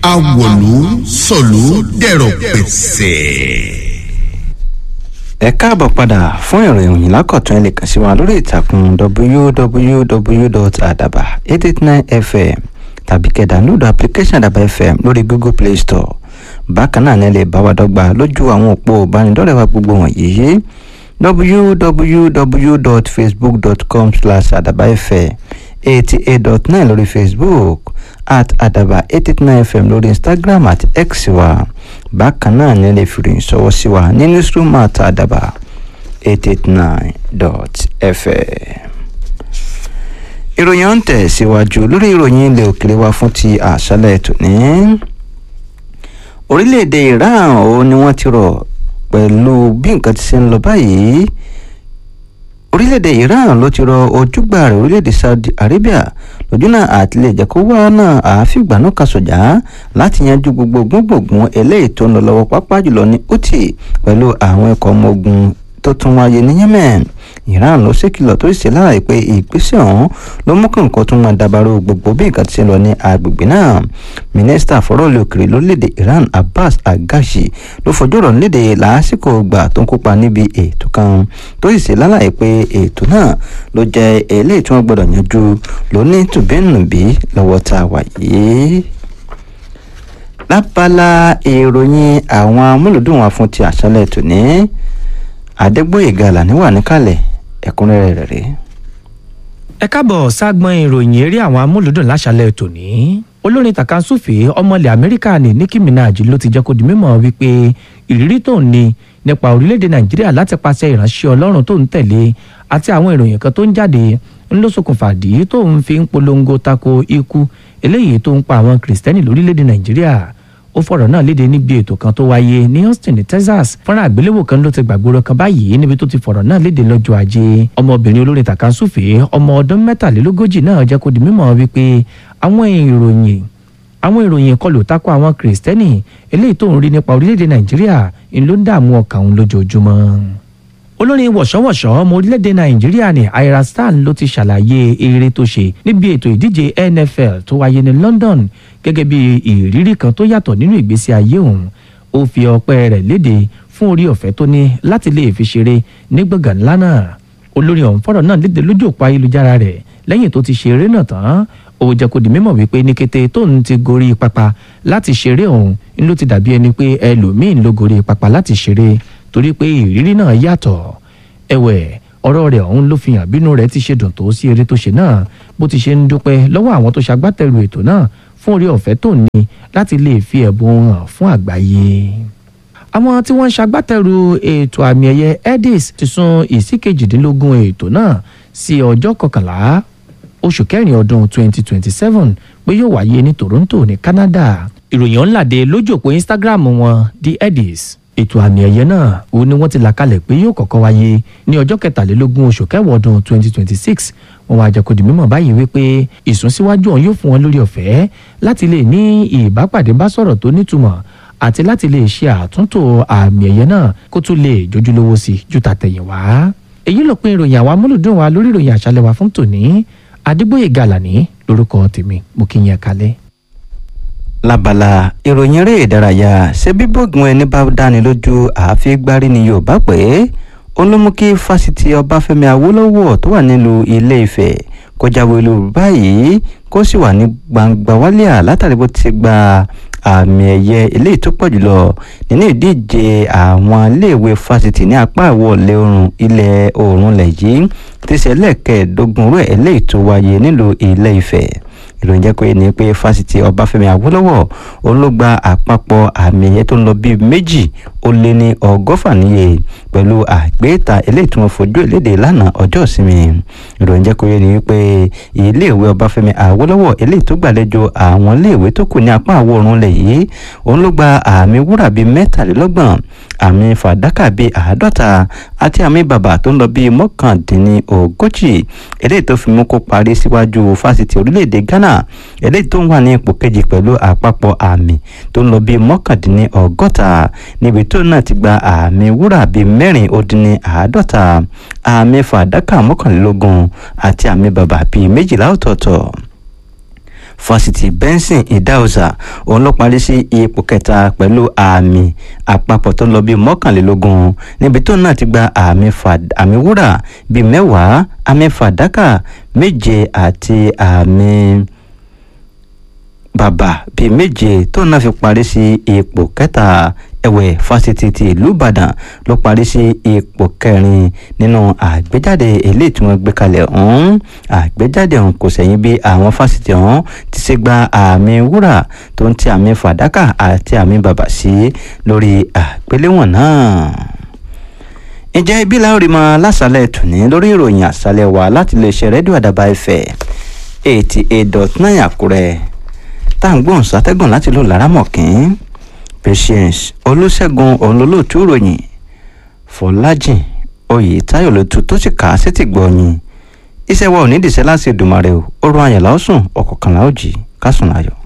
awòlú sọ̀lú dẹ̀rọ̀ pẹ̀sẹ̀. ẹ káàbọ̀ padà fún ìròyìn lákọ̀tún ẹ lè kàn sí wa lórí ìtàkùn www.adaba889fm tàbí kẹ́ download application adaba fm lórí google play store bákan náà ni ẹ lè bá wa dọ́gba lójú àwọn òpó ìbánidọ́rẹ̀ẹ́ wa gbogbo wọ̀nyí www.facebook.com slash adabafm eighty eight dot nine lórí facebook at adaba eight eight nine fm lórí instagram àti x wa bákan náà ni ẹ lè fi ìròyìn ṣọwọ́ sí wa ní newsroom at adaba eight eight nine dot fm. ìròyìn ọ̀hún tẹ̀ síwájú lórí ìròyìn ilẹ̀ òkèèrè wa fún ti àṣálẹ̀ tòní. orílẹ̀-èdè iran ó ní wọ́n ti rọ̀ pẹ̀lú bí nǹkan ti ṣe ń lọ báyìí orílẹ̀-èdè iran ló ti rọ ojúgbà rẹ̀ orílẹ̀-èdè saudi arabia lójúnà àti lè jẹ́ kó wá náà àáfíìgbà náà kà sọ̀jà láti yanjú gbogbo gbogbogbò eléyìí tó ń lọ lọ́wọ́ pápá jùlọ ní houthi pẹ̀lú àwọn ẹ̀kọ́ ọmọ ogun tó tún wáyé ní yemen iran ló ṣèkìlọ̀ tó ṣe láàyè pé ìgbésẹ̀ ọ̀hún ló mú kí nǹkan tún máa dàbàrò gbogbo bí nǹkan ti ṣe lọ ní agbègbè náà mínísítà fọ́rọ̀lì òkèrè lórílẹ̀‐èdè iran abbas agashi ló fojú ọ̀rọ̀ léde lásìkò ìgbà tó ń kópa níbi ètò kan tó sì ṣe láàyè pé ètò náà ló jẹ́ eléyìí tí wọ́n gbọ́dọ̀ yanjú lóní tùbẹ́nùbí lọ́wọ́ tá a wà yìí lábala ìròyìn àwọn amúlùdùn wa fún ti àṣálẹ̀ tòní adégbòyèga làní wà níkàlẹ̀ ẹ̀kúnrẹ́rẹ́ rẹ̀ rèé. ẹ káàbọ̀ ságbọ́n ìròyìn eré àwọn amúlùdùn láṣálẹ̀ tòní olórin tàkàǹsùfè ọmọlẹ̀ amẹ́ríkà ní nicki minaj ló ti jẹ́ kó di mímọ̀ wípé ìrírí tó ń ní nípa orílẹ̀-èdè nàìjíríà láti pàṣẹ ìránṣẹ́ ọlọ́run tó ń tẹ̀lé àti àwọn ìròyìn kan tó ń jáde ń ló ṣokùnfà dí tó ń fi ń polongo tako ikú eléyìí tó ń pa àwọn kìrìsìtẹ́nì lórílẹ̀-èdè nàìjíríà ó fọ̀rọ̀ náà léde níbi ètò kan tó wáyé ní austin ní texas fọ́nrán àgbéléwò kan ló ti gbàgbóró kan báyìí níbi tó ti fọ̀rọ̀ náà léde lọ́jọ́ ajé ọmọbìnrin olórin tàkàǹsùfè ọmọ ọdún mẹ́tàlélógójì náà jẹ́ kó di mímọ̀ wípé àwọn ìròyìn àwọn ìròyìn ìkọlù tako àwọn kìrìsìtẹ́nì eléyìí tó ń rí nípa orílẹ̀-èdè nàìjíríà ń ló ń dààmú ọkàn òun lójoojúmọ́ olórin wọ̀ṣọ́wọ̀ṣọ́ ọmọ orílẹ̀-èdè nàìjíríà ní ira stan ló ti ṣàlàyé eré tó ṣe níbi ètò ìdíje nfl tó wáyé ní london gẹ́gẹ́ bí ìrírí kan tó yàtọ̀ nínú ìgbésí ayé òun ó fi ọpẹ́ rẹ̀ léde fún orí ọ̀fẹ́ tó ní láti lè fi ṣeré ní gbọ̀ngàn ńlá náà olórin ọ̀hún fọ̀rọ̀ náà léde lójú òpó ayélujára rẹ̀ lẹ́yìn tó ti ṣe eré náà tán ó jẹ́ kó di mímọ̀ wípé ní kété tóun ti gorí pápá láti ṣeré òun ló ti dàbí ẹni pé ẹlòmíín ló gorí pápá láti ṣeré torí pé ìrírí náà yàtọ̀ ẹ̀wẹ̀ ọ̀rọ̀ rẹ̀ ọ̀hún ló fi hàn bínú rẹ̀ ti ṣe dùn tó sí eré tó ṣe náà bó ti ṣe ń dúpẹ́ lọ́wọ́ àwọn tó ṣagbátẹrù ètò náà fún orí ọ̀fẹ́ tó ní láti lè fi ẹ̀bùn hàn fún àgbáyé àwọn tí wọ́n ń ṣagbátẹrù ètò àmì ẹ̀yẹ edis ti sún ìsíkejìdínlógún ètò náà sí ọjọ́ kọkànlá oṣù kẹrin ọdún 2027 pé yóò wáyé ní toronto ní canada ìròyìn ọ̀nlàdé lójú òpó instagram wọn the edis ètò àmì ẹ̀yẹ náà òun ni wọ́n ti là kalẹ̀ pé yóò kọ́kọ́ wáyé ní ọjọ́ kẹtàlélógún oṣù kẹwàá ọdún 2026 wọ́n wá jẹ́kọ̀dì mímọ̀ báyìí wípé ìsúnsíwájú ọ̀hún yóò fún wọn lórí ọ̀fẹ́ láti lè ní ìbápàdé bá sọ̀rọ̀ tó nítumọ̀ àti láti lè ṣe àtúntò àmì ẹ̀yẹ náà kó tún lè jójúlówó sí ju tàtẹ̀yìnwá. èyí ló pin ìròyìn àwọn amúlùdùn wa lórí ìròyìn àṣálẹ́ wa fún tòní adégbòye gàlàní lórúkọ tèmi mo kí yẹn kalẹ̀ lábala ìròyìn eré ìdárayá ṣé bíbọ̀gùn ẹni bá dáni lójú àáfi gbárí ni yorùbá pé ó ló mú kí fásitì ọbáfẹ́mi awólọ́wọ̀ tó wà nílùú ilé ifẹ̀ kó jáwé olúborí báyìí kó sì wà ní gbangba wálíà látàrí bó ti gba àmì ẹ̀yẹ eléyìí tó pọ̀ jùlọ nínú ìdíje àwọn iléèwé fásitì ní apá ìwọ̀lẹ̀ oòrùn ilẹ̀ oòrùn lẹ̀ yìí tí ṣe ẹlẹ́ẹ̀kẹ́ẹ̀dógún rẹ̀ eléyìí tó wáyé nílùú ilé ifẹ̀ ìròyìn jẹ́ pé ní pé fásitì ọbáfẹ́mi awólọ́wọ̀ òun ló gba àpapọ̀ àmì ẹ̀yẹ tó ń lọ bíi méjì ó lé ní ọgọ́fà níye pẹ̀lú àgbéta eléyìí tí wọ́n fojú ìlédè lánàá ọjọ́ ìsinmi ìròyìn jẹ́ pé ní pé iléèwé ọbáfẹ́mi awólọ́wọ̀ eléyìí tó gbàlejò àwọn iléèwé tó kù ní apá àwọ̀ oòrùn lẹ̀ yìí òun ló gba àmì wúrà bíi mẹ́tàlélọ́gbọ̀n àmì fàdákà bíi àádọ́ta àti àmì bàbà tó ń lọ bíi mọ́kàndínlógójì eléyìí tó fi mú kó parí síwájú fásitì orílẹ̀-èdè ghana eléyìí tó ń wà ní ipò kejì pẹ̀lú àpapọ̀ àmì tó ń lọ bíi mọ́kàndínlọ́gọ́ta níbi tó náà ti gba àmì wúrà bíi mẹ́rin ó dín ní àádọ́ta àmì fàdákà mọ́kànlélógún àti àmì bàbà bíi méjìlá ọ̀tọ̀ọ̀tọ̀ fásitì benson idahosa òun ló parí sí ipò kẹta pẹ̀lú àmì àpapọ̀ tó lọ bíi mọ́kànlélógún níbi tó náà ti gba àmì àmì wúrà bíi mẹ́wàá àmì fàdákà méje àti àmì bàbà bíi méje tó náà fi parí sí ipò kẹta ẹ̀wẹ̀ fásitì ti ìlú ìbàdàn ló parí sí ipò kẹrin nínú àgbéjáde eléyìí tí wọ́n gbé kalẹ̀ ọ̀hún àgbéjáde ọ̀hún kò sẹ́yìn bí àwọn fásitì ọ̀hún ti ṣe gba àmì wúrà tó ń ti àmì fàdákà àti àmì bàbà sí lórí àgbéléwọ̀n náà ǹjẹ́ ibi láorí mọ lásàlẹ̀ tòní lórí ìròyìn àṣálẹ̀ wa láti lè ṣe rédíò àdàbà ẹ̀fẹ̀ eighty eight dot nine àkúrẹ́ tá à ń gbóhùn sátẹ́gùn láti lò lárámọ̀kín patience olùṣègùn òǹlólóòtú ìròyìn fọlájìn oyè táyọ̀ lótú tó sì kà á sétí gbọ̀nyìn iṣẹ́ wa ò ní dìṣẹ́ láti dùmarè o ó rọ àyànlá ó sùn ọ̀kọ̀ọ̀kanlá ó jì ká sùn láyọ̀.